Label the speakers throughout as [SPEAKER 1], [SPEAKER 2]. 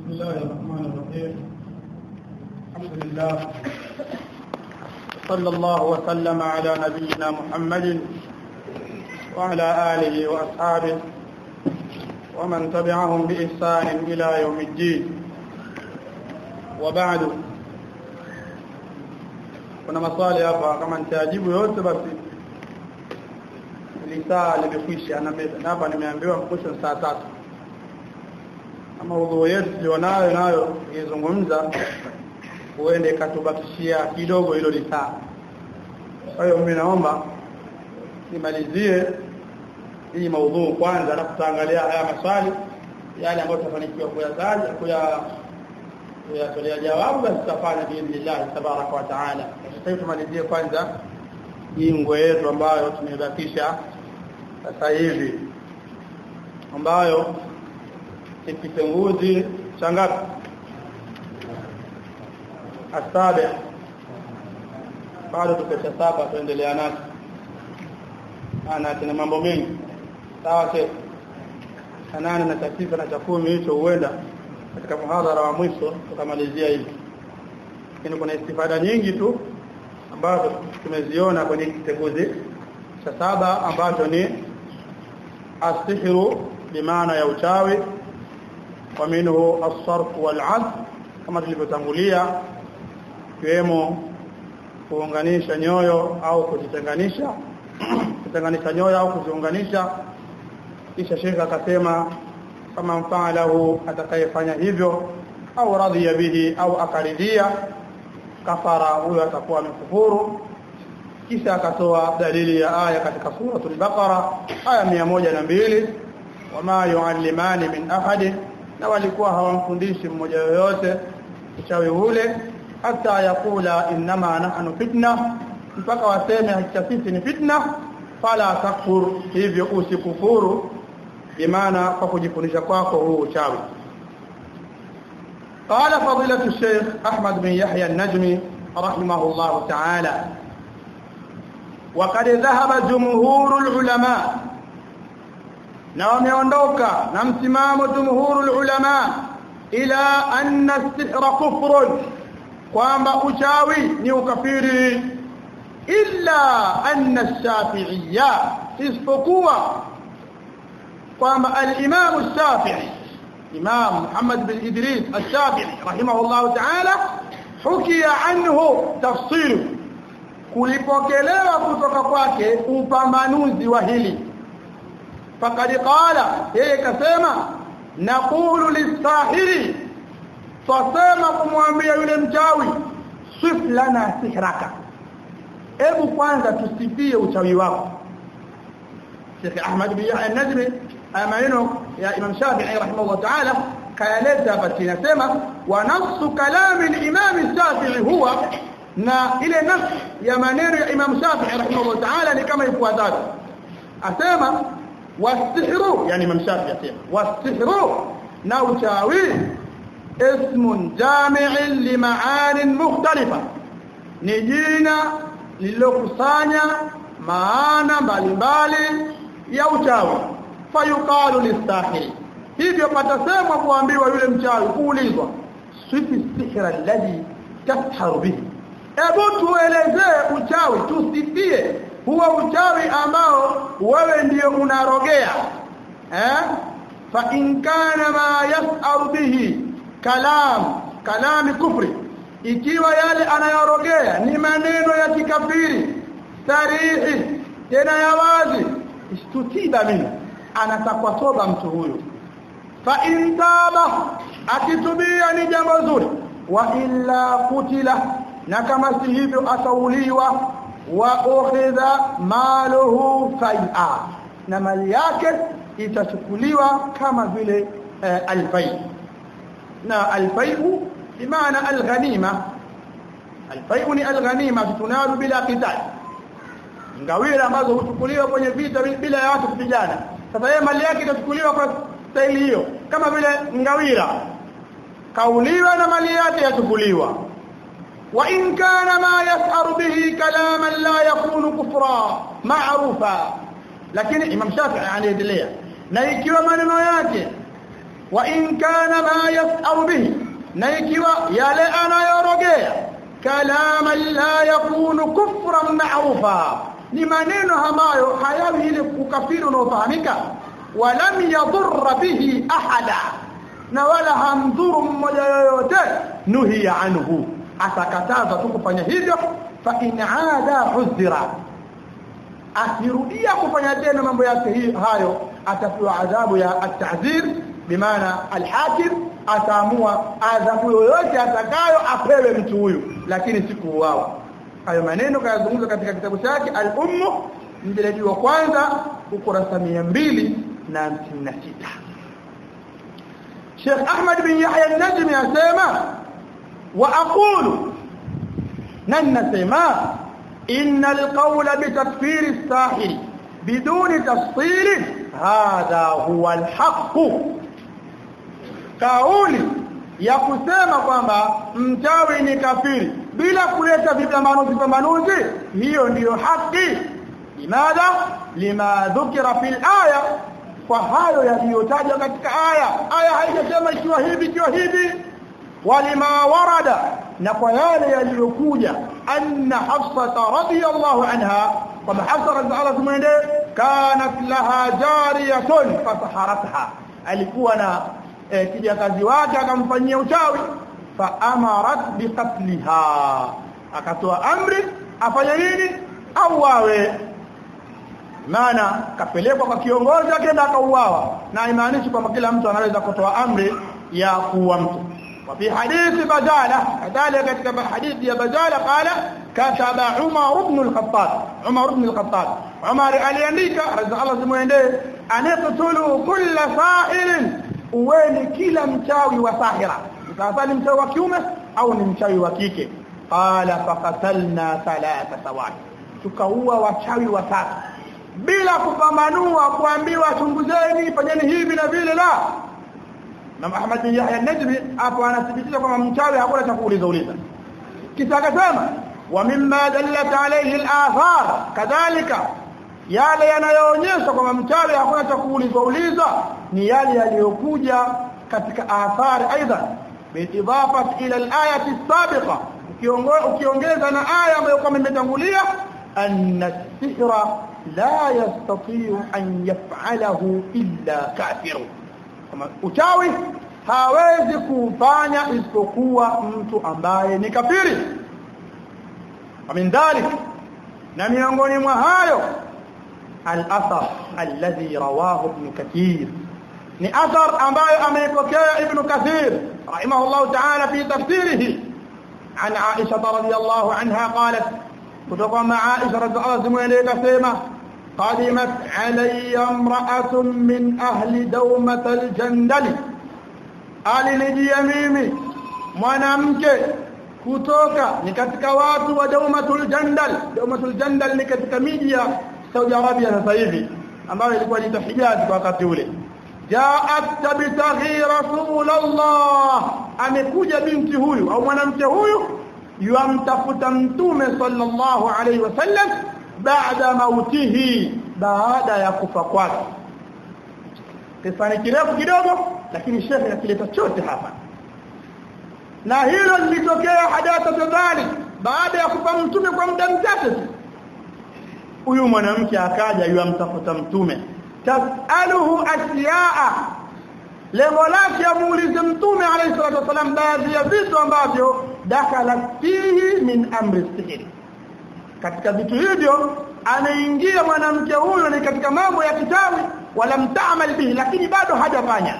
[SPEAKER 1] بسم الله الرحمن الرحيم الحمد لله صلى الله وسلم على نبينا محمد وعلى آله وأصحابه ومن تبعهم بإحسان إلى يوم الدين وبعد kuna maswali hapa kama nitajibu yote basi lisaa limekwisha na hapa nimeambiwa mkusho saa tatu ama udhu yetu tulionayo nayo ikizungumza huende katubakishia kidogo hilo lisaa kwa hiyo mimi naomba nimalizie hii maudhuu kwanza na tutaangalia haya maswali yale ambayo tutafanikiwa kuyataja kuya kuyatolea jawabu basi tutafanya biidhnillah tabaraka wa taala sasa tumalizie kwanza hii ngwe yetu ambayo tumebakisha sasa hivi ambayo ni kitenguzi cha ngapi asabe bado tuko cha saba tuendelea nacho ana tuna mambo mengi sawa sheikh nane na cha tisa na cha kumi hicho huenda katika muhadhara wa mwisho tukamalizia hivi lakini kuna istifada nyingi tu ambazo tumeziona kwenye kitenguzi cha saba ambacho ni asihru bimaana ya uchawi wa minhu as-sarf wal kama tulivyotangulia kiwemo kuunganisha nyoyo au kuzitenganisha kutenganisha nyoyo au kuziunganisha kisha shekha akasema kama mfaalahu atakayefanya hivyo au radhiya bihi au akaridhia kafara huyo atakuwa amekufuru kisha akatoa dalili ya aya katika suratul baqara aya mia moja na mbili wama yuallimani min ahadin na walikuwa hawamfundishi mmoja yoyote uchawi ule hata yakula innama nahnu fitna mpaka waseme hakika sisi ni fitna fala takfur hivyo usikufuru bimaana kwa kujifundisha kwako huu uchawi قال فضيلة الشيخ أحمد بن يحيى النجمي رحمه الله تعالى وقد ذهب جمهور العلماء na wameondoka na msimamo jumhurul ulama ila anna sihra kufrun kwamba uchawi ni ukafiri illa anna shafi'iyya isipokuwa kwamba al-imam ash-shafi'i imam Muhammad bin Idris ash-shafi'i rahimahullah ta'ala hukia anhu tafsir kulipokelewa kutoka kwake upambanuzi wa hili فقد قال yeye kasema naqulu lisahiri fasema kumwambia yule mchawi sif lana sihraka hebu kwanza tusifie uchawi wako Sheikh Ahmad bin Yahya an-Najmi maneno ya Imam Shafi'i rahimahullah ta'ala kaeleza hapa inasema wa nafsu kalami al-Imam Shafi'i huwa na ile nafsi ya maneno ya Imam Shafi'i rahimahullah ta'ala ni kama ifuatavyo asema والسحر يعني من شاف يسير والسحر نوشاوي اسم جامع لمعان مختلفة نجينا للوكسانيا maana mbalimbali ya uchawi fayuqalu listahiri hivyo patasemwa kuambiwa yule mchawi kuulizwa sifi sihra alladhi tasharu bihi hebu tuelezee uchawi tusifie huwa uchawi ambao wewe ndiyo unarogea eh fa in kana ma yas'aru bihi kalam kalami kufri ikiwa yale anayorogea ni maneno ya kikafiri sarihi tena ya wazi istutiba mimi anatakwa toba mtu huyo fa in taba akitubia ni jambo zuri wa illa kutila na kama si hivyo atauliwa wa ukhidha maluhu fai'a na mali yake itachukuliwa kama vile eh, alfai na alfai'u bimaana alghanima alfai'u ni alghanima tunayo bila qital ngawira ambazo huchukuliwa kwenye vita bila ya watu kupigana sasa yeye mali yake itachukuliwa kwa staili hiyo kama vile ngawira kauliwa na mali yake yachukuliwa وإن كان ما يسأر به كلاما لا يكون كفرا معروفا lakini Imam Shafi'i anaendelea na ikiwa maneno yake wa in kana ma yas'au bihi na ikiwa yale anayorogea kalama la yakunu kufran ma'rufa ni maneno ambayo hayawi ile ukafiri unaofahamika walam yadhurra bihi ahada na wala hamdhuru mmoja yoyote nuhiya anhu atakataza tu kufanya hivyo fa in aada huzira asirudia kufanya tena mambo yake hayo atapewa adhabu ya at-ta'zir bimaana al-hakim ataamua adhabu yoyote atakayo apewe mtu huyu lakini siku wao hayo maneno kayazungumza katika kitabu chake al-ummu mjeledi wa kwanza ukurasa 256 Sheikh Ahmad bin Yahya an-Najmi asema wa aqulu nan nasema inna al-qawla bi takfir as-sahir biduni tafsil hadha huwa al-haqq kauli ya kusema kwamba mchawi ni kafiri bila kuleta vipambanuzi vipambanuzi hiyo ndiyo haki limadha lima dhukira fil aya kwa hayo yaliyotajwa katika aya aya haijasema ikiwa hivi ikiwa hivi walima warada na kwa yale yaliyokuja anna hafsa radhiyallahu anha kwamba hafsa radhiyallahu anha kanat laha jariyatun fasaharatha alikuwa na e, kijakazi wake akamfanyia uchawi fa amarat biqatliha akatoa amri afanye nini au wawe maana kapelekwa kwa kiongozi akaenda akauawa na imaanishi kwamba kila mtu anaweza kutoa amri ya kuua mtu وفي حديث بجالة كذلك كتب حديث يا بجالة قال كتب عمر بن الخطاب عمر بن الخطاب عمر aliandika رضي الله عنه anaqtulu kull sa'ilin uweni kila mchawi wa sahira sasa ni mchawi wa kiume au ni mchawi wa kike qala faqatalna thalatha sawat tukaua wachawi watatu bila kupambanua kuambiwa chunguzeni fanyeni hivi na vile la na Ahmad bin Yahya an-Najmi hapo anathibitisha kwamba mchawi hakuna cha kuuliza uliza kisha akasema wa mimma dallat alayhi al-athar kadhalika yale yanayoonyesha kwamba mchawi hakuna cha kuuliza uliza ni yale yaliyokuja katika athari aidha biidafat ila al-ayati as-sabiqa ukiongeza na aya ambayo kama imetangulia anna as-sihra la yastati'u an yaf'alahu illa kafirun kama uchawi hawezi kufanya isipokuwa mtu ambaye ni kafiri min dhalik na miongoni mwa hayo al-athar alladhi rawahu ibn kathir ni athar ambayo ameipokea ibn kathir rahimahullah ta'ala fi tafsirihi عن عائشة رضي الله عنها قالت كتب مع عائشة رضي الله عنها كسيمة قدمت علي امرأة من أهل دومة الجندل alinijia mimi mwanamke kutoka ni katika watu wa Daumatul Jandal Daumatul Jandal ni katika miji ya Saudi Arabia sasa hivi ambayo ilikuwa ni Hijaz kwa wakati ule jaat tabtaghi rasulullah amekuja binti huyu au mwanamke huyu yamtafuta mtume sallallahu alaihi wasallam baada mautihi baada ya kufa kwake kisa ni kirefu kidogo lakini shekhe akileta chote hapa na hilo lilitokea hadatha dhalik baada ya kufa mtume kwa muda mchache tu huyu mwanamke akaja yamtafuta mtume tasaluhu asyaa lengo lake amuulize mtume alayhi salatu wasalam baadhi ya vitu ambavyo dakala fihi min amri sihiri katika vitu hivyo anaingia mwanamke huyo ni katika mambo ya kitawi wala mtaamal bihi lakini bado hajafanya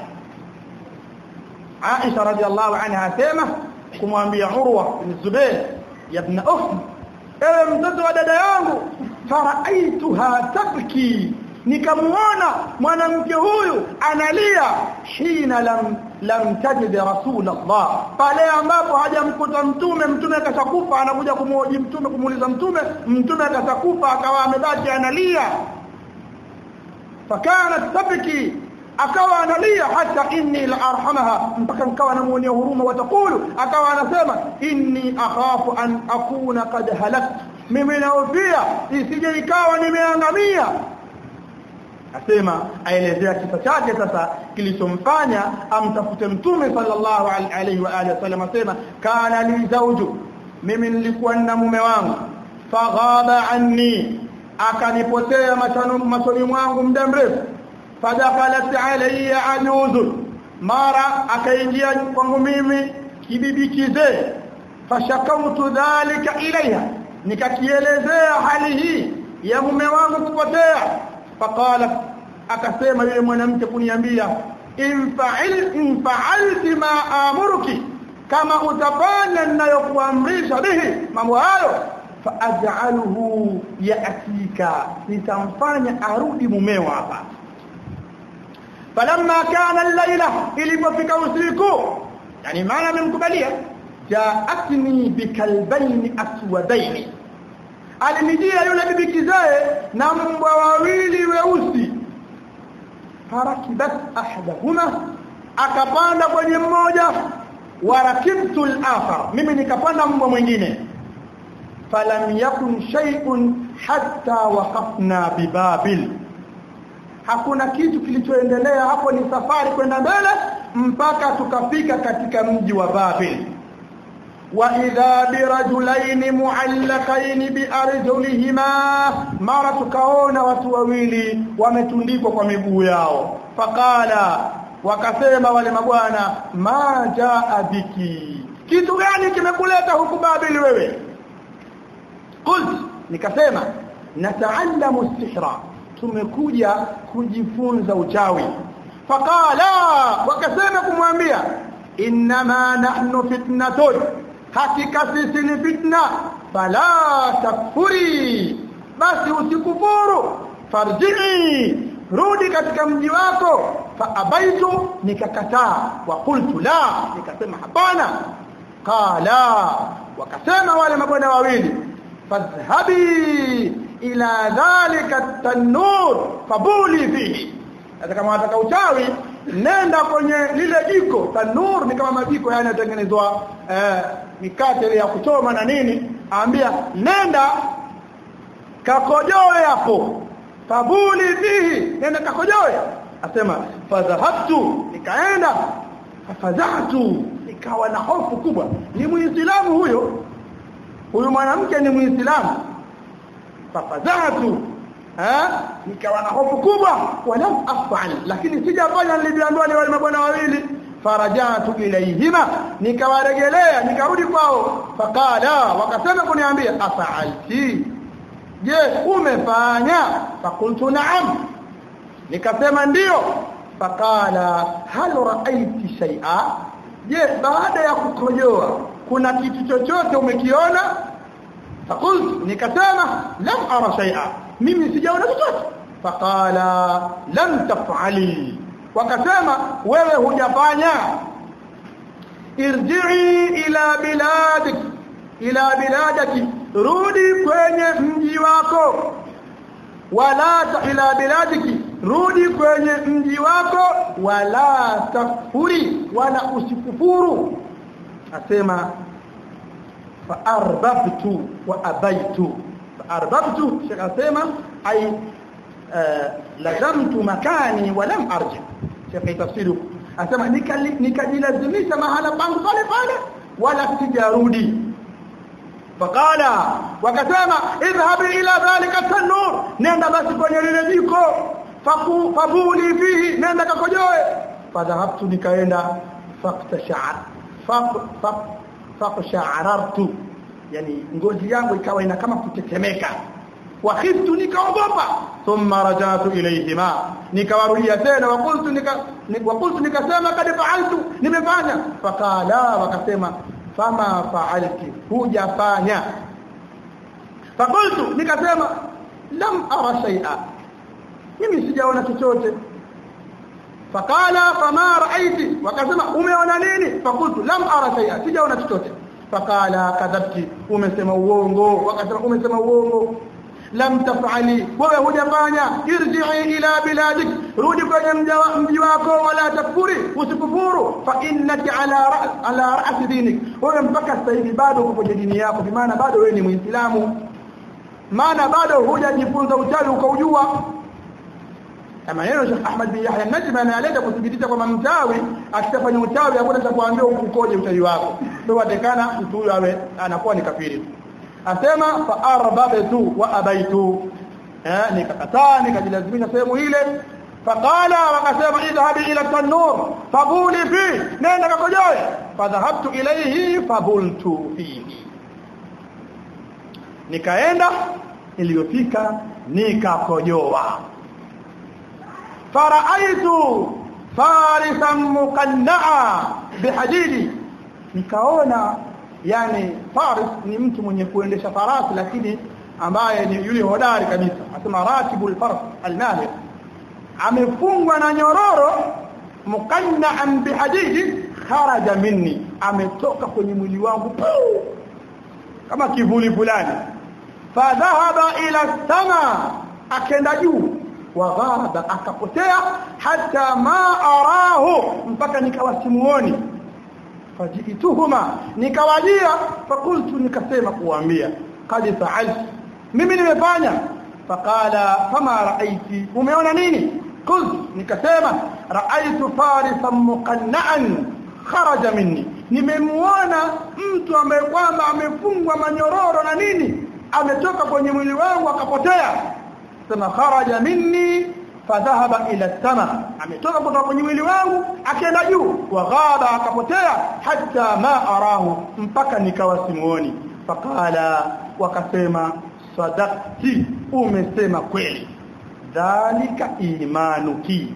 [SPEAKER 1] Aisha radhiallahu anha asema kumwambia Urwa bin Zubair ibn Ukht ewe mtoto wa dada yangu faraaituha tabki nikamuona mwanamke huyu analia hina lam lam tajid rasulullah pale ambapo hajamkuta mtume mtume akashakufa anakuja kumhoji mtume kumuuliza mtume mtume akashakufa akawa amebaki analia fakanat tabki akawa analia hata inni la arhamaha mpaka nikawa namuonea huruma watakulu akawa anasema inni akhafu an akuna qad halaktu mimi naofia isije ikawa nimeangamia asema aelezea kisa chake sasa kilichomfanya amtafute mtume sallallahu alaihi wa alihi wasallam asema kana li zawju mimi nilikuwa na mume wangu faghaba anni akanipotea machoni mwangu muda mrefu fadakhalat alayya ajuzun mara akaingia kwangu mimi kibibi kizee fashakautu dhalika ilaiha nikakielezea hali hii ya mume wangu kupotea faqala akasema yule mwanamke kuniambia infa'il infa'alti ma amuruki kama utafanya ninayokuamrisha bihi mambo hayo faaj'aluhu ya'tika nitamfanya arudi mumeo hapa falamma kana al-laila ilipofika usiku yani maana amemkubalia jaatni bikalbaini aswadaini alinijia yule bibi kizae na mbwa wawili weusi farakibat ahadahuma akapanda kwenye mmoja warakibtu al-akhar mimi nikapanda mbwa mwingine falam yakun shay'un hatta waqafna bibabil hakuna kitu kilichoendelea hapo ni safari kwenda mbele mpaka tukafika katika mji wa Babil wa idha birajulain muallaqain biarjulihima mara tukaona watu wawili wametundikwa kwa miguu yao faqala wakasema wale mabwana ma jaa biki kitu gani kimekuleta huku Babil wewe qult nikasema nataallamu sihra tumekuja kujifunza uchawi faqala wakasema kumwambia inma nahnu fitnatun hakika sisi ni fitna fala takfuri basi usikufuru farji'i rudi katika mji wako fa abaitu nikakataa wa qultu la nikasema hapana qala wakasema wale mabwana wawili fadhhabi ila dhalika tanur fabuli fihi hata kama unataka uchawi nenda kwenye lile jiko tanur ni kama majiko yani yanatengenezwa eh, mikate ya kuchoma na nini aambia nenda kakojoe hapo fabuli fihi nenda kakojoe asema fadhahabtu nikaenda fafadhatu nikawa na hofu kubwa ni muislamu huyo huyu mwanamke ni muislamu fafadhatu eh nikawa na hofu kubwa walam afal lakini sijafanya nilivyoambiwa ni wale mabwana wawili farajatu ilayhima nikawaregelea nikarudi kwao fakala wakasema kuniambia afaalti je umefanya fakultu naam nikasema ndio fakala hal raaiti shay'a je baada ya kukojoa kuna kitu chochote umekiona fakultu nikasema lam ara shay'a mimi sijaona chochote faqala lam taf'ali wakasema wewe hujafanya irji'i ila biladik ila biladaki rudi kwenye mji wako wala ila biladiki rudi kwenye mji wako wala takfuri wala usikufuru asema fa arbabtu wa abaitu fa arbabtu shekh asema ay lazamtu makani wa lam arji shekh tafsiru asema nikajilazimisha mahala pangu pale pale wala sijarudi faqala wakasema idhhab ila dhalika tanur nenda basi kwenye lile jiko fabuli fihi nenda kakojoe fadhahabtu nikaenda faqtasha'ar faqsha'arartu yani ngozi yangu ikawa ina kama kutetemeka wa khiftu nikaogopa thumma rajatu ilayhima nikawarudia tena wa qultu nika wa qultu nikasema kad fa'altu nimefanya faqala wakasema fama fa'alti hujafanya faqultu nikasema lam ara shay'a mimi sijaona chochote faqala fama ra'aiti wakasema umeona nini faqultu lam ara shay'a sijaona chochote faqala kadhabti umesema uongo wakasema umesema uongo lam taf'ali wewe hujafanya irji'i ila biladik rudi kwenye mji wako wala takfuri usikufuru fa innaka ala ra's ala ra's dinik wewe mpaka sasa hivi bado uko kwenye dini yako kwa maana bado wewe ni muislamu maana bado hujajifunza uchawi ukaujua maneno Sheikh Ahmad bin Yahya Najmi analeta kuthibitisha kwamba mchawi akitafanya uchawi hakuna cha kuambia ukoje uchawi wako ndio watekana mtu huyo awe anakuwa ni kafiri asema fa arbabtu wa abaitu eh nikakataa nikajilazimisha sehemu ile faqala wakasema idhhabi ila tanur fabuli fi nenda kakojoe fadhahabtu ilayhi fabultu fihi nikaenda iliyofika nikakojoa faraitu farisan muqannaa bihadidi nikaona yani faris ni mtu mwenye kuendesha farasi lakini ambaye ni yule hodari kabisa asema ratibul faras almahir amefungwa na nyororo mukannaan bihadidi kharaja minni ametoka kwenye mwili wangu puu, kama kivuli fulani fadhahaba ila sama akenda juu waghaba akapotea hata ma arahu mpaka nikawa simuoni fajituhuma nikawajia fakultu nikasema kuambia qad fa'altu mimi nimefanya faqala fama ra'aiti umeona nini qult nikasema ra'aitu farisan muqanna'an kharaja minni nimemuona mtu ambaye kwamba amefungwa manyororo na nini ametoka kwenye mwili wangu akapotea sema kharaja minni fadhahaba ila sama ametoka kutoka kwenye mwili wangu akaenda juu wa ghaba akapotea hata ma arahu mpaka nikawa simuoni faqala wakasema sadaqti umesema kweli dhalika imanuki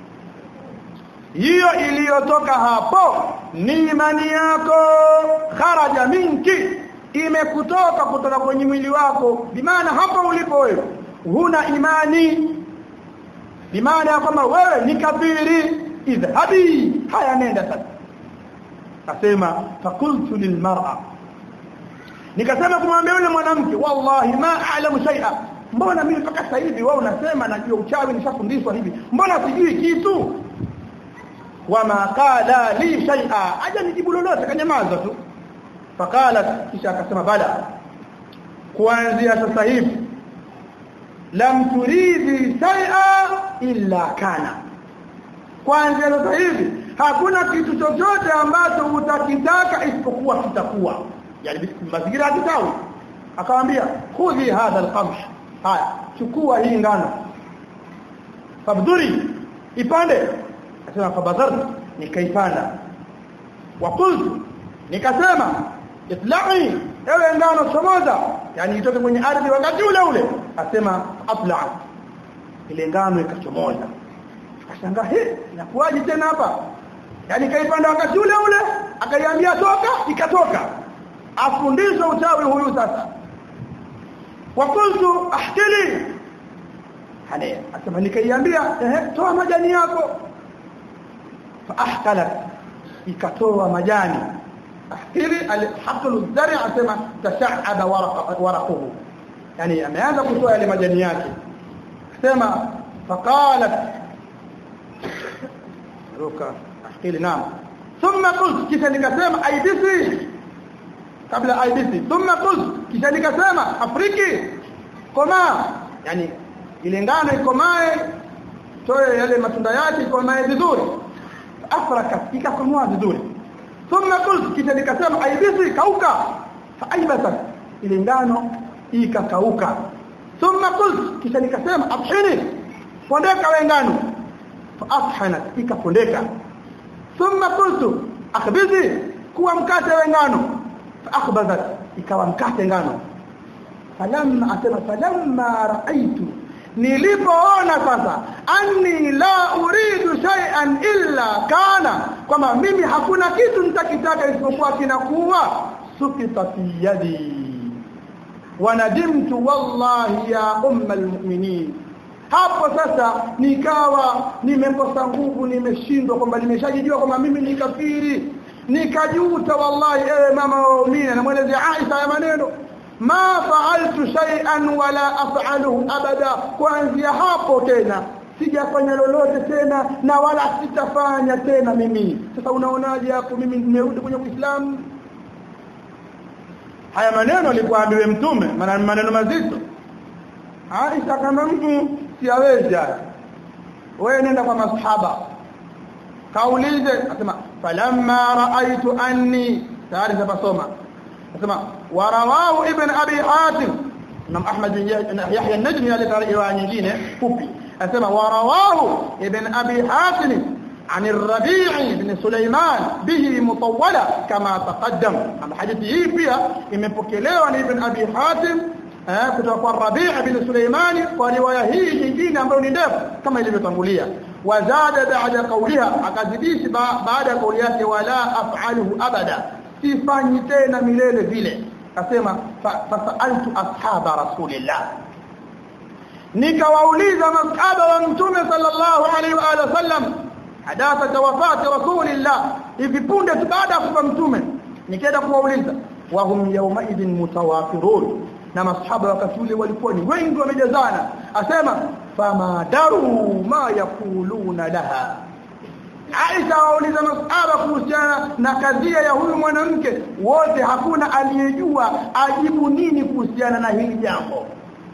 [SPEAKER 1] hiyo iliyotoka hapo ni imani yako kharaja minki imekutoka kutoka kwenye mwili wako bimaana hapo ulipo wewe huna imani bimaana ya kwamba wewe ni kafiri idhhabi haya nenda sasa asema fakultu lilmar'a nikasema kumwambia yule mwanamke wallahi ma a'lamu shay'a mbona mimi mpaka sasa hivi wewe unasema najua uchawi nishafundishwa hivi mbona sijui kitu wama qala li shay'a aja nijibu lolote kanyamaza tu faqala kisha akasema bala kuanzia sasa hivi lam turidhi shay'a illa kana kuanzia sasa hivi hakuna kitu chochote ambacho utakitaka isipokuwa kitakuwa yani mazingira ya kitawi akamwambia khudhi hadha alqamh haya chukua hii ngano fabduri ipande akasema fabadhar nikaipanda wa qultu nikasema itlai ewe ngano chomoza yani itoke kwenye ardhi wakati ule ule asema atla ile ngano ikachomoza akashangaa he inakuwaje tena hapa yani kaipanda wakati ule ule akaiambia toka ikatoka afundishwe uchawi huyu sasa wakultu ahtili hania asema nikaiambia ehe toa majani yako fa ahtalat ikatoa majani ahtili alhaqlu dhari asema tasha'aba waraquhu yani ameanza kutoa yale majani yake asema faqalat ruka ahtili naam thumma qult kisha nikasema aibisi kabla aibisi thumma qult kisha nikasema afriki koma yani ile ngano ikomae toe yale matunda yake ikomae vizuri afraka ikakomoa vizuri thumma qult kisha nikasema aibisi kauka fa aibasa ile ngano ikakauka thumma qult kisha nikasema abhini pondeka we ngano fa afhanat ikapondeka thumma qultu akhbizi kuwa mkate we ngano fa akhbazat ikawa mkate ngano falamma asema falamma raaitu nilipoona sasa anni la uridu shay'an illa kana kwamba mimi hakuna kitu nitakitaka isipokuwa kinakuwa sukita fi yadi wanadimtu wallahi ya umma almu'minin hapo sasa nikawa nimekosa nguvu nimeshindwa kwamba nimeshajijua kwamba mimi ni kafiri nikajuta wallahi ewe mama waumini namwelezea Aisha ya maneno ma fa'altu shay'an wala af'aluhu abada kuanzia hapo tena sijafanya lolote tena na wala sitafanya tena mimi sasa unaonaje hapo mimi nimerudi kwenye Uislamu haya maneno alikuwa ambiwe mtume maneno mazito Aisha kama mtu siawezi haya wewe nenda kwa masahaba kaulize asema falamma raaitu anni tayari zapasoma asema warawahu ibn abi hatim Imam Ahmad bin Yahya an-Najmi alileta riwaya nyingine fupi asema warawahu ibn abi hatim عن الربيع بن سليمان به مطولة كما تقدم أما حديث hii pia imepokelewa na Ibn Abi Hatim kutoka kwa Rabi' bin Suleimani kwa riwaya hii nyingine ambayo ni ndefu kama ilivyotangulia wazada baada qawliha akazidisha baada ya kauli yake wala af'aluhu abada sifanyi tena milele vile akasema fasaltu ashaba rasulillah nikawauliza masahaba wa mtume sallallahu alaihi wa alihi wasallam hadatha wafati rasulillah hivi punde tu baada ya kufa mtume nikaenda kuwauliza wa hum yawma idhin mutawafirun na masahaba wakati ule walikuwa ni wengi wamejazana asema fama daru ma yakuluna laha Aisha wauliza masahaba kuhusiana na kadhia ya huyu mwanamke wote hakuna aliyejua ajibu nini kuhusiana na hili jambo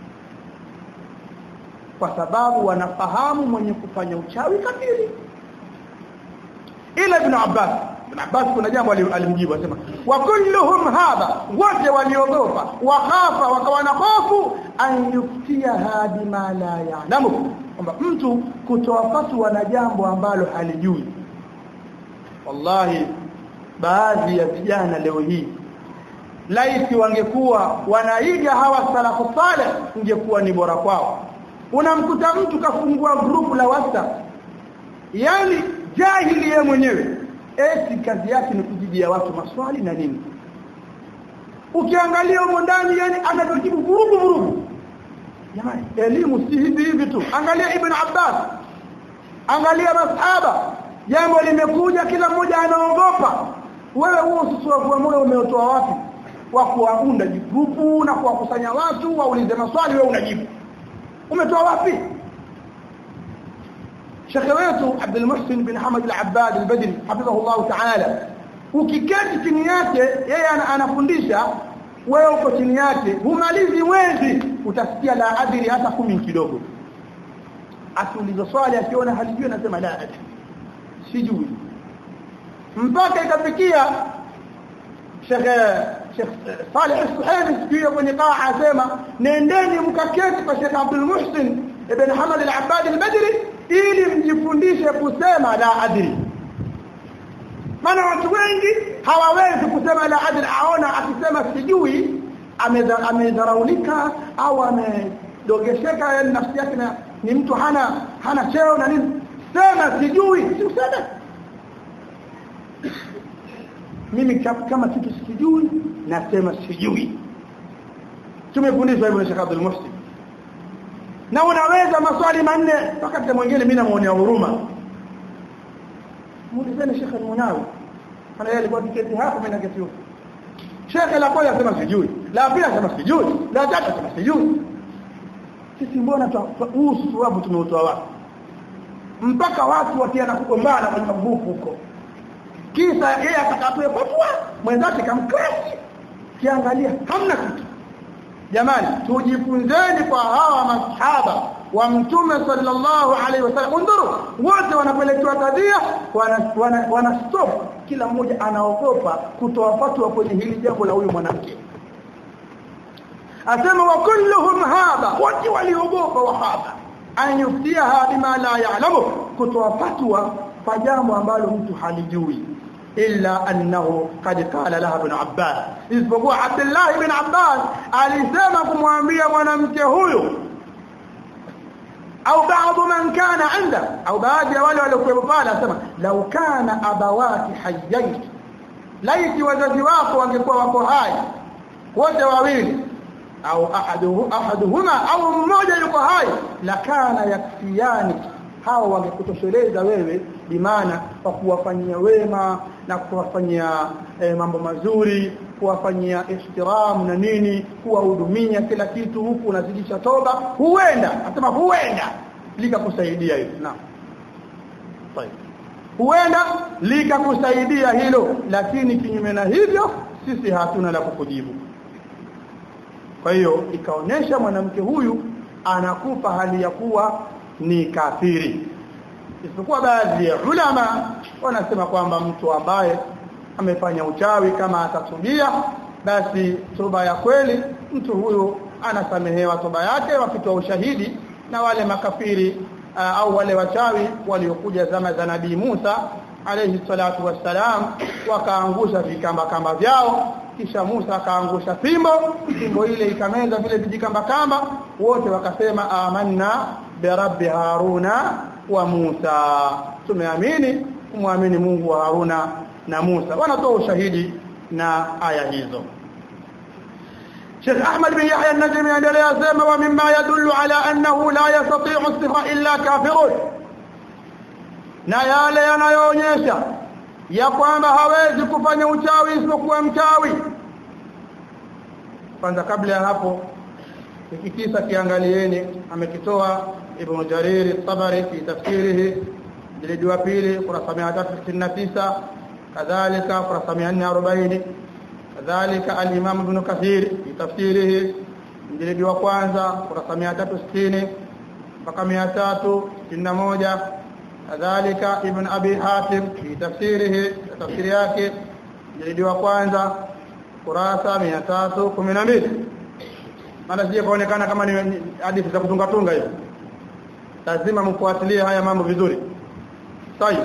[SPEAKER 1] kwa sababu wanafahamu mwenye kufanya uchawi kafiri ila ibn Abbas ibn Abbas kuna jambo alimjibu asema wa kulluhum hadha wote waliogopa wakhafa wakawa na hofu an yuftiha bima la ya'lamu kwamba mtu kutoa fatwa na jambo ambalo halijui wallahi baadhi ya vijana leo hii laiti wangekuwa wanaiga hawa salafu saleh ingekuwa ni bora kwao unamkuta mtu kafungua grupu la WhatsApp yani jahili yeye mwenyewe eti kazi yake ni kujibia watu maswali na nini ukiangalia huko ndani yani anatujibu vurugu vurugu jamani elimu si hivi hivi tu angalia ibn Abbas angalia masahaba jambo limekuja kila mmoja anaogopa wewe huo usisofu wa moyo umeotoa wapi wa kuwaunda grupu na kuwakusanya watu waulize maswali wewe unajibu umetoa wapi shekhe wetu Abdul Muhsin bin Hamad al-Abbad al-Badri hafidhahullah ta'ala ukiketi chini yake yeye anafundisha wewe uko chini yake humalizi mwezi utasikia la adri hata kumi kidogo akiuliza swali akiona halijui anasema la adri sijui mpaka ikafikia shekhe Sheikh Saleh Al-Suhaimi siku kwenye kaa asema nendeni mkaketi kwa Sheikh Abdul Muhsin ibn Hamad al-Abbad al-Badri ili mjifundishe kusema la adri maana watu wengi hawawezi kusema la adri aona akisema sijui amedharaulika au amedogesheka yani nafsi yake ni mtu hana hana cheo na nini sema sijui si useme mimi kama kitu sijui nasema sijui tumefundishwa hivyo na Sheikh Abdul Muhsin na unaweza maswali manne wakati mwingine mimi namuonea huruma muulizeni Sheikh Al-Munawi ana yeye alikuwa kiketi hapo mimi naketi huko Sheikh la kwanza sema sijui la pili sema sijui la tatu sema sijui sisi mbona usu hapo tumeutoa wapi mpaka watu watiana kugombana kwenye magrupu huko kisa yeye atakapoe fatwa mwenzake kamkrashi kiangalia hamna kitu jamani tujifunzeni kwa hawa masahaba wa mtume sallallahu alaihi wasallam undhuru wote wanapelekewa kadhia wana, wana, wana stop kila mmoja anaogopa kutoa fatwa kwenye hili jambo la huyu mwanamke asema wa kulluhum hadha wote waliogopa wahaba an yuftiha bima la ya'lamu kutoa fatwa kwa jambo ambalo mtu halijui illa annahu qad qala laha ibn Abbas isipokuwa Abdullah ibn Abbas alisema kumwambia mwanamke huyu au baadhi man kana inda au baadhi ya wale waliokuwa pale asema law kana abawati hayyain laiti wazazi wako wangekuwa wako hai wote wawili au ahaduhu ahaduhuma au mmoja yuko hai lakana yakfiyani hao wangekutosheleza wewe bimaana kwa kuwafanyia wema na kuwafanyia e, mambo mazuri kuwafanyia ihtiramu na nini kuwahudumia kila kitu huku unazidisha toba huenda nasema huenda likakusaidia hilo na طيب huenda likakusaidia hilo lakini kinyume na hivyo sisi hatuna la kukujibu kwa hiyo ikaonesha mwanamke huyu anakufa hali ya kuwa ni kafiri isipokuwa baadhi ya ulama wanasema kwamba mtu ambaye amefanya uchawi kama atatubia basi toba ya kweli mtu huyu anasamehewa toba yake wakitoa ushahidi na wale makafiri uh, au wale wachawi waliokuja zama za nabii Musa alayhi salatu wassalam wakaangusha vikamba kamba vyao kisha Musa akaangusha fimbo fimbo ile ikameza vile vijikamba kamba wote wakasema amanna bi rabbi haruna wa Musa tumeamini kumwamini Mungu wa Haruna na Musa wanatoa ushahidi na aya hizo Sheikh Ahmad bin Yahya an-Najmi endelea sema wa mimma yadullu ala annahu la yastati'u as-sihra illa kafirun na yale yanayoonyesha ya kwamba hawezi kufanya uchawi isipokuwa mchawi kwanza kabla ya hapo hiki kisa kiangalieni amekitoa Ibn Jarir at-Tabari fi tafsirihi jilidi wa pili kurasa 369 kadhalika kurasa 440 kadhalika al-Imam Ibn Kathir fi tafsirihi jilidi wa kwanza kurasa 360 mpaka 361 kadhalika Ibn Abi Hatim fi tafsirihi tafsiri yake jilidi wa kwanza kurasa 312 maana sije kaonekana kama ni hadithi za kutunga tunga hivi lazima mfuatilie haya mambo vizuri طيب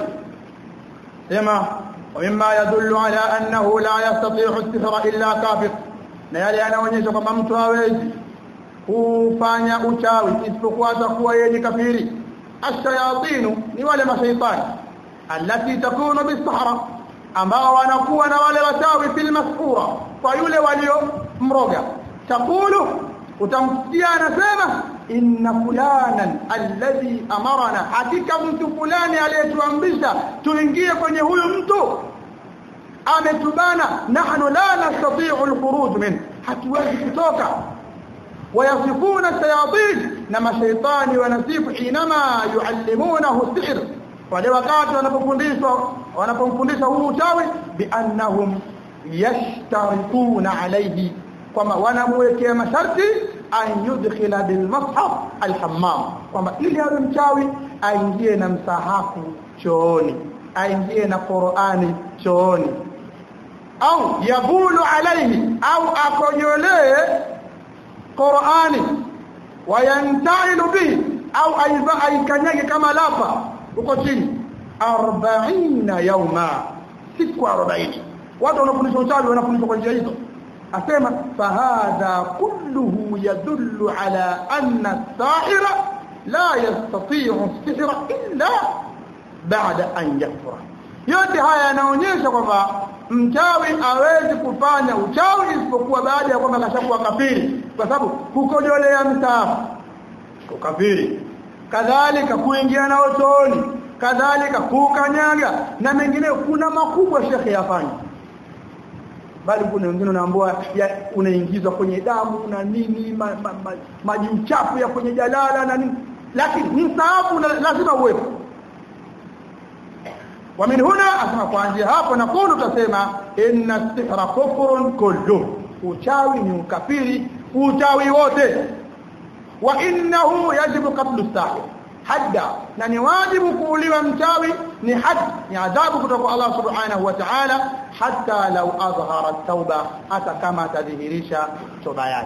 [SPEAKER 1] sema ومما يدل على انه لا يستطيع السحر الا كافر na yale yanaonyesha kwamba mtu hawezi kufanya uchawi isipokuwa atakuwa yeye ni kafiri ashayatinu ni wale mashaitani alati takunu bisahara ambao wanakuwa na wale wachawi fil masfura kwa yule walio mroga takulu utamsikia anasema inna fulanan alladhi amarana hakika mtu fulani aliyetuamrisha tuingie kwenye huyu mtu ametubana nahnu la nastati'u alkhuruj min hatuwezi kutoka wayasifuna shayatin na mashaitani wanasifu inama yuallimunahu sihr wale wakati wanapofundishwa wanapomfundisha huu uchawi biannahum yashtarituna alayhi kwamba wanamwekea masharti an yudkhila bil mushaf al hammam kwamba ili awe mchawi aingie na msahafu chooni aingie na Qur'ani chooni au yabulu alayhi au akonyolee Qur'ani wayantailu bihi au aiva aikanyage kama lapa huko chini 40 yauma siku 40 watu wanafundishwa uchawi wanafundishwa kwa njia hizo asema fahadha kulluhu yadullu ala anna as-sahira la yastati'u as-sihra illa ba'da an yakfura yote haya yanaonyesha kwamba mchawi hawezi kufanya uchawi isipokuwa baada ya kwamba kashakuwa kafiri kwa sababu kukojolea mstaafu ukafiri kadhalika kuingia na chooni kadhalika kukanyaga na mengine kuna makubwa shekhe yafanya bali kuna wengine unaambiwa unaingizwa kwenye damu na nini ma, ma, ma, maji uchafu ya kwenye jalala na nini lakini mstaafu lazima uwepo ومن هنا asema kuanzia hapo na kulu tutasema inna sihra kufrun kullu uchawi ni ukafiri uchawi wote wa innahu yajibu qatlu sahir hadda na ni wajibu kuuliwa mchawi ni had ni adhabu kutoka Allah subhanahu wa ta'ala hatta law azhara at-tauba hata kama tadhihirisha toba yake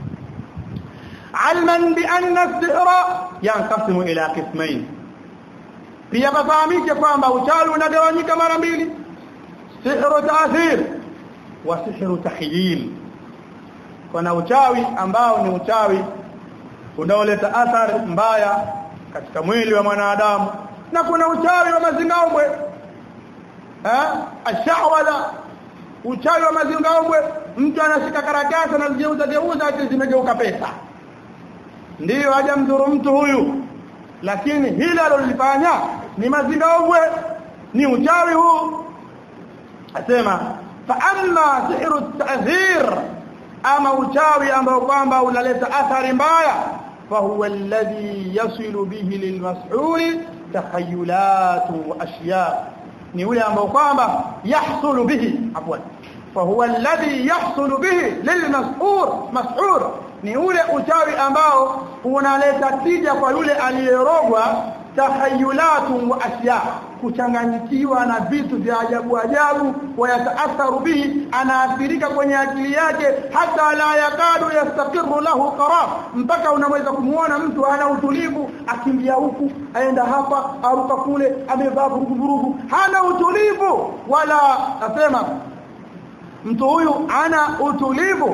[SPEAKER 1] alman bi anna as-sihra yanqasimu ila qismayn pia fahamike kwamba uchawi unagawanyika mara mbili sihru ta'thir wa sihru tahyil kuna uchawi ambao ni uchawi unaoleta athari mbaya katika mwili wa mwanadamu na kuna uchawi wa mazingaombwe eh ashawala uchawi wa mazingaombwe mtu anashika karatasi anazigeuza geuza hadi zimegeuka pesa ndiyo haja mdhuru mtu huyu lakini hili alilofanya ni mazingaombwe ni uchawi huu asema fa amma sihru ta'thir ama uchawi ambao kwamba unaleta athari mbaya فهو الذي يصل به للمسحور تخيلات واشياء ni ule ambao kwamba yahsulu bihi afwan fahuwa alladhi yahsulu bihi lilmas'ur mas'ur ni ule uchawi ambao unaleta tija kwa yule aliyerogwa tahayulatun wa asya kuchanganyikiwa na vitu vya ajabu ajabu wayataatharu bihi anaathirika kwenye akili yake hata la yakadu yastaqiru lahu qarar mpaka unaweza kumuona mtu ana utulivu akimbia huku aenda hapa aruka kule amevaa vurugu vurugu hana utulivu wala nasema mtu huyu ana utulivu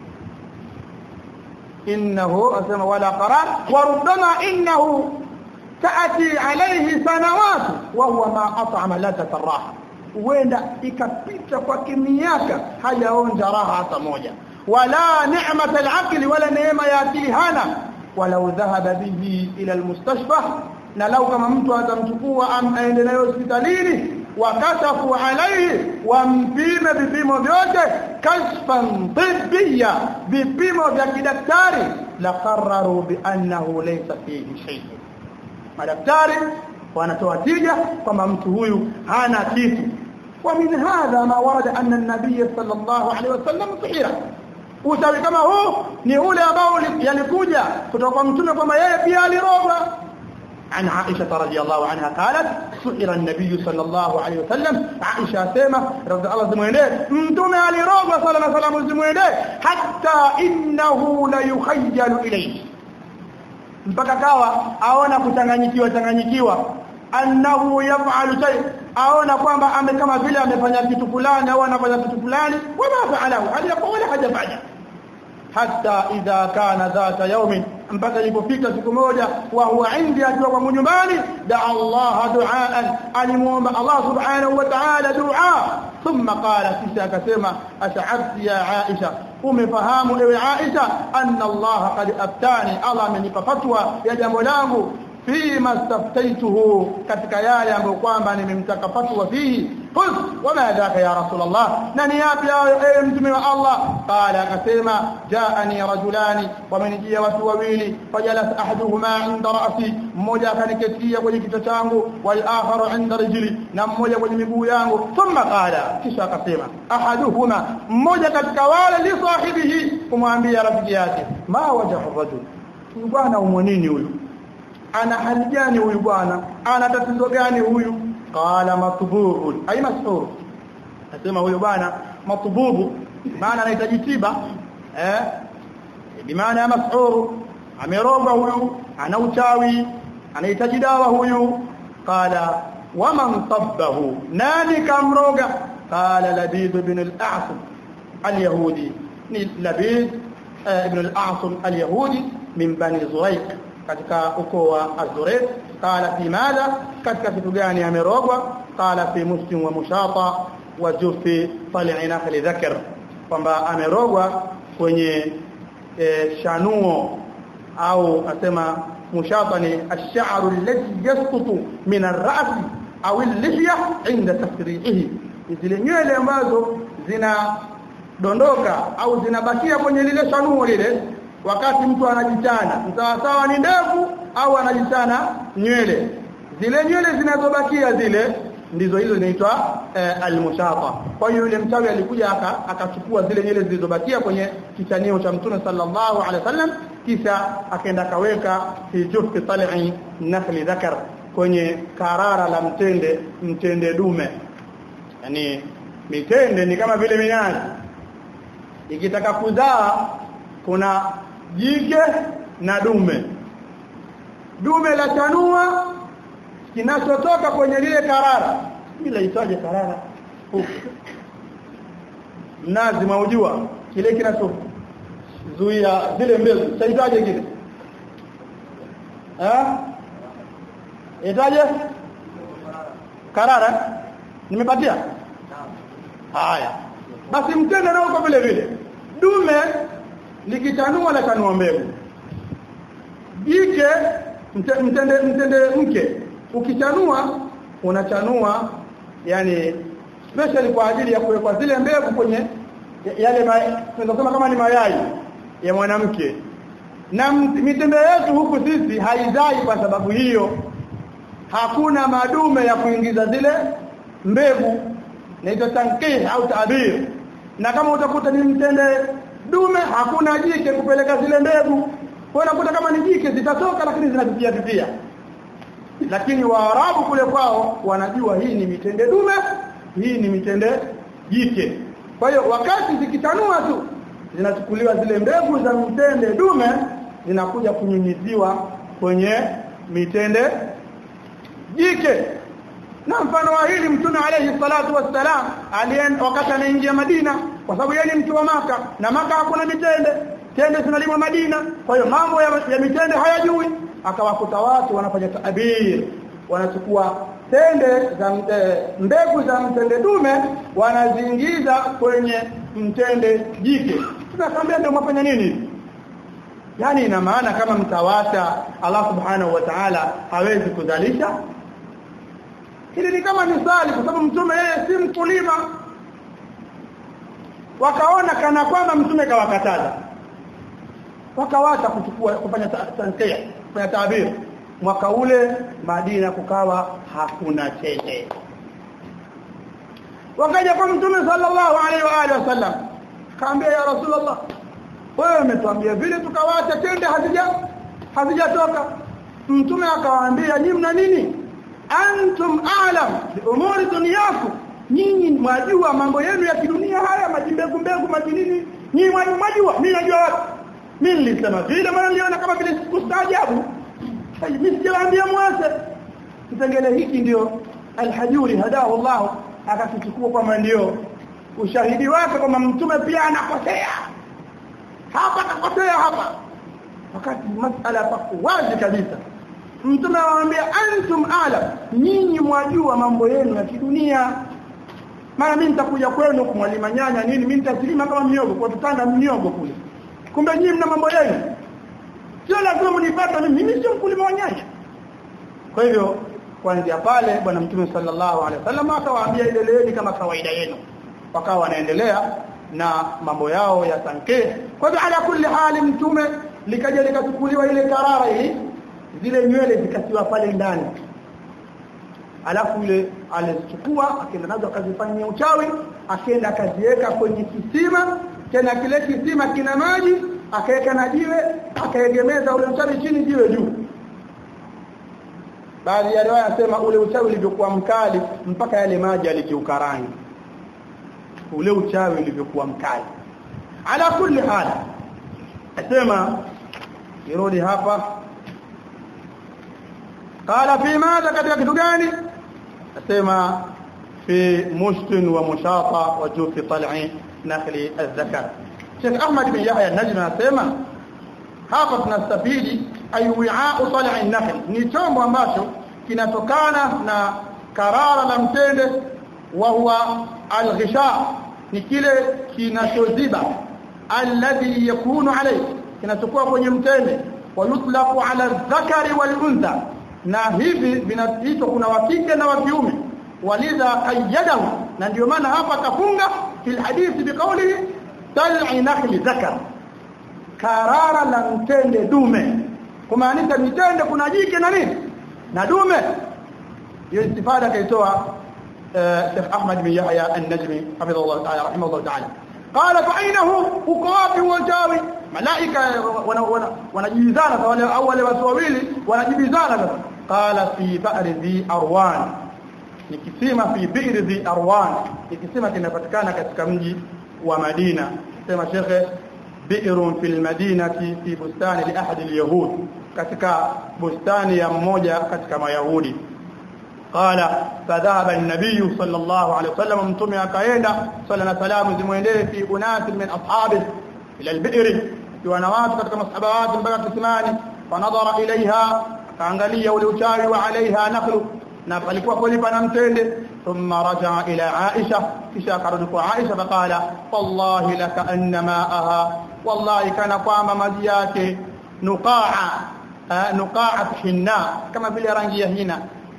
[SPEAKER 1] innahu asema wala qarar wa rubbama innahu taati alayhi sanawat wa huwa ma at'ama ladhat raha huenda ikapita kwa miaka hajaonja raha hata moja wala ni'mat al-aqli wala neema ya akili hana walau dhahaba bihi ila al-mustashfa na lau kama mtu atamchukua aende nayo hospitalini wakatafu alaihi wampime vipimo vyote kashfan tibbiya vipimo vya kidaktari la qarraru bi annahu laysa fihi shay madaktari wanatoa tija kwamba mtu huyu hana kitu wa min hadha ma warada anna an-nabiy sallallahu alaihi wasallam sihira utawi kama huu ni ule ambao yalikuja kutoka kwa mtume kwamba yeye pia alirogwa عن عائشة رضي الله عنها قالت سئر النبي صلى الله عليه وسلم عائشة سيمة رضي الله زموينه متوم علي روضة صلى الله عليه وسلم زموينه حتى إنه ليخيل إليه mpaka kawa aona kuchanganyikiwa changanyikiwa annahu yaf'alu shay aona kwamba ame kama vile amefanya kitu fulani au anafanya kitu fulani wama fa'alahu haliyakuwa wala hajafanya hatta idha kana dhata yawmin mpaka ilipofika siku moja wa huwa indi akiwa kwa nyumbani da Allah duaan alimuomba Allah subhanahu wa ta'ala dua thumma qala kisha akasema ash'abti ya Aisha umefahamu ewe Aisha anna Allah qad aftani Allah amenipa fatwa ya jambo langu fima staftaituhu katika yale ambayo kwamba nimemtaka fatwa fihi qul wama dhaka ya rasulullah nani yapi ewe mtume wa Allah qala akasema jaani rajulani wamenijia watu wawili fajalas ahaduhuma inda ra'si mmoja akaniketia kwenye kichwa changu wal akharu inda rijli na mmoja kwenye miguu yangu thumma qala kisha akasema ahaduhuma mmoja katika wale li sahibihi kumwambia rafiki yake ma wajahu rajul bwana umonini huyu ana hali gani huyu bwana ana tatizo gani huyu qala matbubun ay mas'ur nasema huyu bwana matbubu maana anahitaji tiba eh bimaana mas'ur ameroga huyu ana uchawi anahitaji dawa huyu qala waman tabbahu nani kamroga qala labid ibn al-a'sam al-yahudi ni labid ibn al-a'sam al-yahudi min bani zurayq katika ukoo wa Az-Zurayq qala fi madha katika kitu gani amerogwa qala fi muslim wa mushata wa jufi tal'i nakhli dhakar kwamba amerogwa kwenye e, shanuo au asema mushata ni ash-sha'ru alladhi yasqutu min ar-ra's au al-lihya inda tasri'ihi zile nywele ambazo zina dondoka au zinabakia kwenye lile shanuo lile wakati mtu anajichana sawa sawa ni ndevu au anajichana nywele zile nywele zinazobakia zile ndizo hizo zinaitwa eh, almushata kwa hiyo yule mchawi alikuja akachukua zile nywele zilizobakia kwenye kichanio cha mtume sallallahu alaihi wasallam kisha akaenda kaweka fi juffi tal'i nakhli dhakar kwenye karara la mtende mtende dume yani mitende ni kama vile minazi ikitaka kuzaa kuna jike na dume dume la chanua kinachotoka kwenye lile karara ile itaje karara mnazi maujua kile kinachozuia zile mbegu chaitaje kile eh itaje karara nimepatia haya basi mtende nao kwa vile vile dume likichanua la chanua mbegu jike mtende mtende mke ukichanua unachanua yani special kwa ajili ya kuwekwa zile mbegu kwenye yale tunasema kama ni mayai ya mwanamke na mitende yetu huku sisi haizai kwa sababu hiyo hakuna madume ya kuingiza zile mbegu naitwa tankih au tabir na kama utakuta ni mtende dume hakuna jike kupeleka zile mbegu kwa unakuta kama ni jike zitatoka lakini zinatupia tupia lakini waarabu kule kwao wanajua hii ni mitende dume hii ni mitende jike kwa hiyo wakati zikitanua tu zinachukuliwa zile mbegu za mitende dume zinakuja kunyunyiziwa kwenye mitende jike na mfano wa hili mtume alayhi salatu wassalam alienda wakati anaingia Madina kwa sababu yeye ni mtu wa maka na maka hakuna mitende tende zinalimwa Madina kwa hiyo mambo ya, ya mitende hayajui akawakuta watu wanafanya taabir wanachukua tende za e, mbegu za mtende dume wanaziingiza kwenye mtende jike tunakwambia ndio mfanya nini yani ina maana kama mtawata Allah subhanahu wa ta'ala hawezi kuzalisha hili ni kama misali kwa sababu mtume yeye si mkulima wakaona kana kwamba mtume kawakataza wakawacha kuchukua kufanya tankia kufanya tabiri mwaka ule Madina kukawa hakuna tende wakaja kwa mtume sallallahu alaihi wa alihi wasallam kaambia ya rasulullah wewe umetuambia vile tukawacha tende hazija hazijatoka mtume akawaambia nyinyi mna nini antum a'lam bi umuri dunyakum nyinyi mwajua mambo yenu ya kidunia haya majimbegu mbegu majinini nyinyi mwajua mimi najua wapi mimi nilisema vile maana niliona kama vile kustaajabu mimi sijawaambia mwase kipengele hiki ndio alhajuri hadahu Allah akakichukua kwamba ndio ushahidi wake kwamba mtume pia anakosea hapa akakosea hapa wakati masala pako wazi kabisa mtume anawaambia antum alam nyinyi mwajua mambo yenu ya kidunia maana mimi nitakuja kwenu kumwalima nyanya nini mimi nitasilima kama miogo kwa tutanda miogo kule kumbe nyinyi mna mambo yenu sio lazima mnipata mimi mimi sio mkulima wa nyanya kwa hivyo kuanzia pale bwana mtume sallallahu alaihi wasallam akawaambia endeleeni kama kawaida yenu wakawa wanaendelea na mambo yao ya sanke kwa hivyo ala kulli hali mtume likaja likachukuliwa ile karara hii zile nywele zikatiwa pale ndani alafu ile alizichukua akaenda nazo akazifanyia uchawi akaenda akaziweka kwenye kisima tena kile kisima kina maji akaweka na jiwe akaegemeza ule uchawi chini jiwe juu baadhi ya riwaya nasema ule uchawi ulivyokuwa mkali mpaka yale maji yalikiuka rangi ule uchawi ulivyokuwa mkali ala kulli hal asema irudi hapa qala fi madha katika kitu gani asema fi mustin wa mushata wa jufi tal'i nakhli az-zakar Sheikh Ahmad bin Yahya an-Najmi anasema hapa tunastafidi ayu'a'u tal'i nakhl ni chombo ambacho kinatokana na karara la mtende wa huwa al-ghisha ni kile kinachoziba alladhi yakunu alayhi kinachokuwa kwenye mtende wa yutlaqu ala dhakari wal untha na hivi vinaitwa kuna wa kike na wa kiume walidha qayyadahu na ndio maana hapa kafunga fil hadithi biqawlihi tal'i nakhli dhakar karara la mtende dume kumaanisha mitende kuna jike na nini na dume hiyo istifada kaitoa Sheikh Ahmad bin Yahya an-Najmi hafidhahullah ta'ala rahimahullah ta'ala qala fa ainahu uko wapi uchawi malaika wanajibizana wale au wale watu wawili wanajibizana sasa qala fi ba'ri dhi arwan ni kisima fi bi'ri dhi arwan ni kisima kinapatikana katika mji wa Madina sema shekhe bi'run fil madinati fi bustani li ahad al-yahud katika bustani ya mmoja katika mayahudi قال فذهب النبي صلى الله عليه وسلم متومي akaenda صلى الله عليه وسلم zimuendee fi unas min ashabi ila al-bi'r kiwana watu katika masahaba watu mpaka kisimani fanadhara ilaiha kaangalia ule uchawi wa alaiha nakhlu na palikuwa kweli pana mtende thumma raja'a ila Aisha kisha akarudi kwa Aisha faqala wallahi laka anna ma'aha wallahi kana kwamba maji yake nuqa'a nuqa'at hinna kama vile rangi ya hina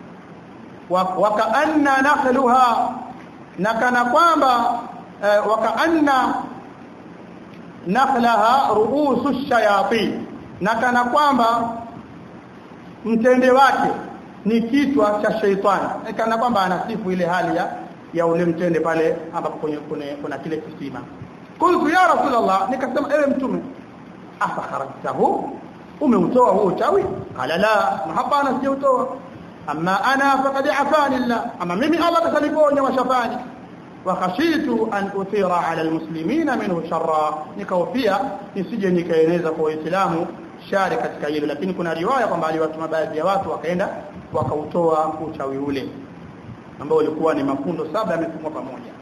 [SPEAKER 1] wakaanna nakhluha na kana kwamba wakaanna nakhlaha ruusu shayatin na kana kwamba mtende wake ni kichwa cha sheitani kana kwamba anasifu ile hali ya ya ule mtende pale ambapo kwenye kuna kile kisima kuntu ya rasulullah nikasema ewe mtume afa kharajtahu umeutoa huo uchawi qala la hapana sijautoa amma ana faqad afani Allah ama mimi Allah kasaniponya washafani wa khashitu an uthira ala almuslimina minhu sharra nikahofia nisije nikaeneza kwa waislamu shari katika hilo lakini kuna riwaya kwamba aliwatuma baadhi ya watu wakaenda wakautoa uchawi ule ambao ulikuwa ni mafundo saba yamefungwa pamoja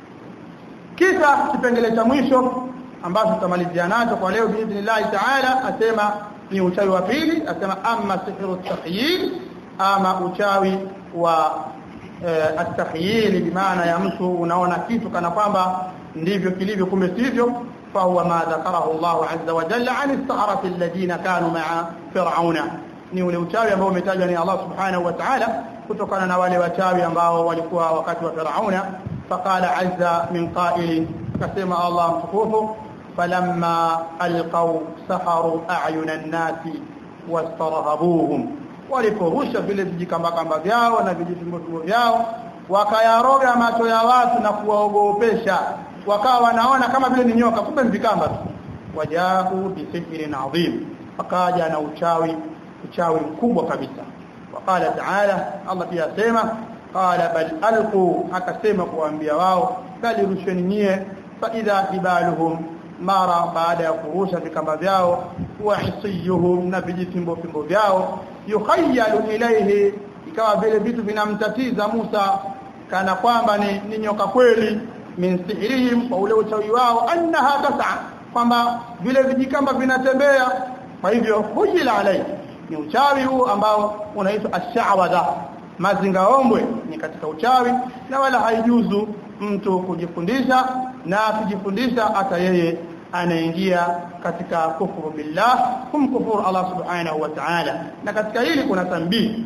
[SPEAKER 1] kisa kipengele cha mwisho ambacho tutamalizia nacho kwa leo biidhnillah taala asema ni uchawi wa pili asema amma sihru takhyil ama uchawi wa eh, at-takhyil bimaana ya mtu unaona kitu kana kwamba ndivyo kilivyo kumbe sivyo فهو ما ذكره الله عز وجل عن السحرة الذين كانوا مع فرعون ni ule uchawi ambao umetajwa ni Allah subhanahu wa ta'ala kutokana na wale wachawi ambao walikuwa wakati wa Firauna faqala azza min qa'il kasema Allah mtukufu falamma alqaw saharu a'yuna an-nasi wastarhabuhum waliporusha vile vijikamba kamba vyao na vijitumbo vyao wakayaroga macho ya watu na kuwaogopesha wakawa wanaona kama vile ni nyoka kumbe ni vikamba tu wajahu bisihrin adhim akaja na uchawi uchawi mkubwa kabisa waqala ta'ala Allah pia asema qala bal alqu akasema kuambia wao bali rusheni nyie fa idha hibaluhum mara baada ya kurusha vikamba vyao wa isiyuhum na vijitimbo fimbo vyao yukhayyalu ilayhi ikawa vile vitu vinamtatiza Musa kana kwamba ni, ni nyoka kweli min sihrihim kwa ule uchawi wao annaha tas'a kwamba vile vijikamba vinatembea kwa hivyo hujila alai ni uchawi huu ambao unaitwa ash-sha'wadha mazingaombwe ni katika uchawi na wala haijuzu mtu kujifundisha na kujifundisha hata yeye anaingia katika kufuru billah kumkufuru Allah subhanahu wa ta'ala na katika hili kuna tambii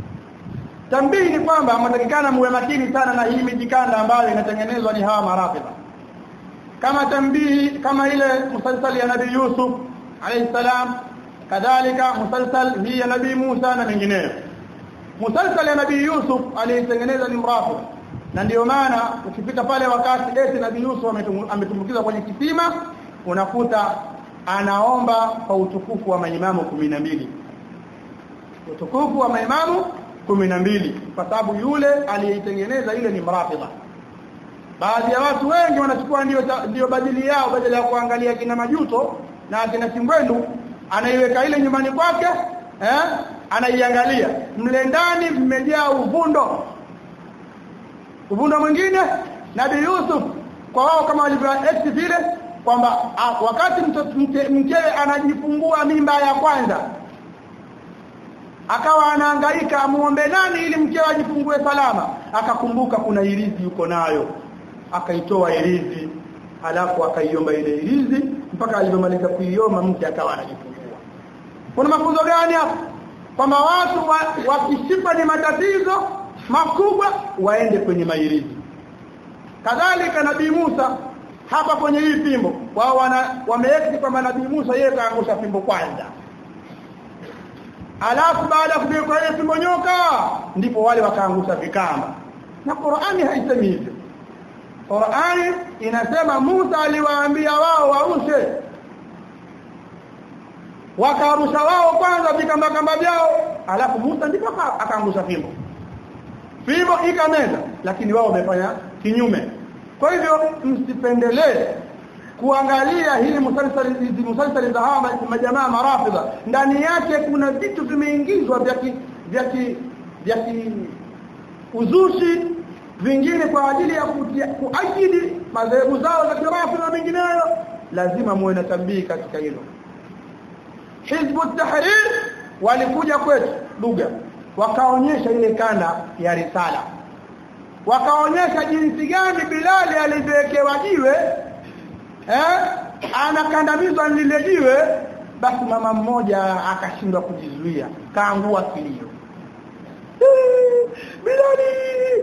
[SPEAKER 1] tambii ni kwamba mnatakikana muwe makini sana na hii mijikanda ambayo inatengenezwa ni hawa marafidha kama tambii kama ile musalsal ya nabii Yusuf alayhi salam kadhalika musalsal hii ya nabii Musa na mengineyo musalsal ya nabii Yusuf aliyetengeneza ni mrafidh na ndiyo maana ukifika pale wakati eti nabii Yusuf ametumbukiza kwenye kisima unakuta anaomba kwa utukufu wa maimamu 12 utukufu wa maimamu kumi na mbili kwa sababu yule aliyeitengeneza ile ni mrafidha baadhi ya watu wengi wanachukua ndio ndio badili yao badala ya kuangalia kina majuto na kina kimbwendu anaiweka ile nyumbani kwake eh anaiangalia mle ndani mmejaa uvundo uvundo mwingine nabii Yusuf kwa wao kama walivyoeti vile kwamba wakati mkewe anajifungua mimba ya kwanza akawa anahangaika amuombe nani ili mkewe ajifungue salama akakumbuka kuna irizi yuko nayo akaitoa irizi alafu akaiomba ile irizi mpaka alipomaliza kuiomba mke akawa anajifungua kuna mafunzo gani hapo kwamba watu wakishipa wa ni matatizo makubwa waende kwenye mairizi kadhalika nabii Musa hapa kwenye hii fimbo wao wana wameekti kwamba nabii Musa yeye kaangusha fimbo kwanza alafu baada ya kuwekwa ile fimbo nyoka ndipo wale wakaangusha vikamba na Qur'ani haisemi hivyo Qur'ani inasema Musa aliwaambia wao warushe wakarusha wao kwanza vikamba kamba vyao alafu Musa ndipo akaangusha fimbo fimbo ikameza lakini wao wamefanya kinyume kwa hivyo msipendelee kuangalia hili musalsali hizi musalsali za hawa majamaa marafidha ndani yake kuna vitu vimeingizwa vya vya vya uzushi vingine kwa ajili ya kuajidi madhehebu zao za kirafidha na mengineyo lazima muwe na tambii katika hilo hizbu tahrir walikuja kwetu lugha wakaonyesha ile kanda ya risala wakaonyesha jinsi gani Bilali alivyowekewa jiwe eh anakandamizwa lile jiwe basi mama mmoja akashindwa kujizuia kaangua kilio Bilali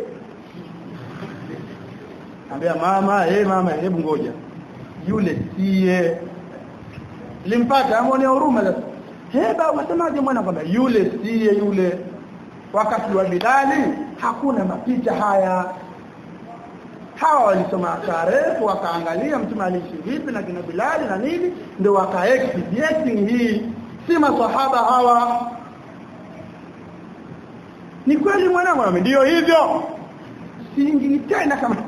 [SPEAKER 1] Ambia mama eh hey, mama hebu ngoja yule siye limpata amone huruma sasa heba wasemaje mwana kwamba yule siye yule wakati wa Bilali hakuna mapicha haya hawa walisoma tarehe wakaangalia mtume aliishi vipi na kina Bilali na nini ndio wakaexpediting hii si maswahaba hawa ni kweli mwanangu na ndio hivyo siingii tena kama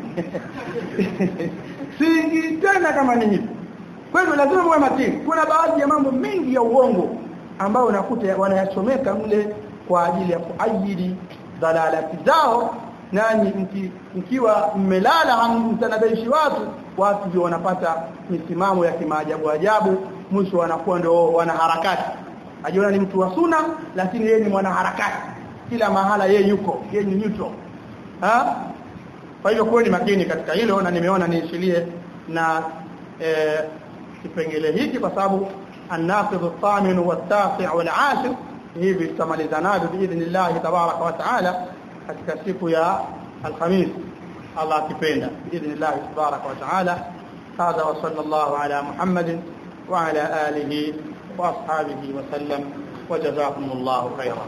[SPEAKER 1] siingii tena kama ni hivi kwa hivyo lazima muwe makini kuna baadhi ya mambo mengi ya uongo ambayo unakuta wanayachomeka mle kwa ajili ya kuajili dalalati zao nanyi mki, mkiwa mmelala hamtanabaishi watu watu ndio wanapata misimamo ya kimaajabu ajabu mwisho wanakuwa ndio wanaharakati ajiona ni mtu wa suna lakini yeye ni mwanaharakati kila mahala yeye yuko yeye ni neutral ha kwa hiyo kweli makini katika hilo na nimeona niishilie na eh, kipengele hiki kwa sababu الناقض الثامن والتاسع والعاشر hivi tutamalizana biidhnillah tabaraka wa taala katika siku ya alhamis Allah akipenda biidhnillah tabaraka wa taala هذا وصلى الله على محمد وعلى آله وأصحابه وسلم وجزاكم الله خيرا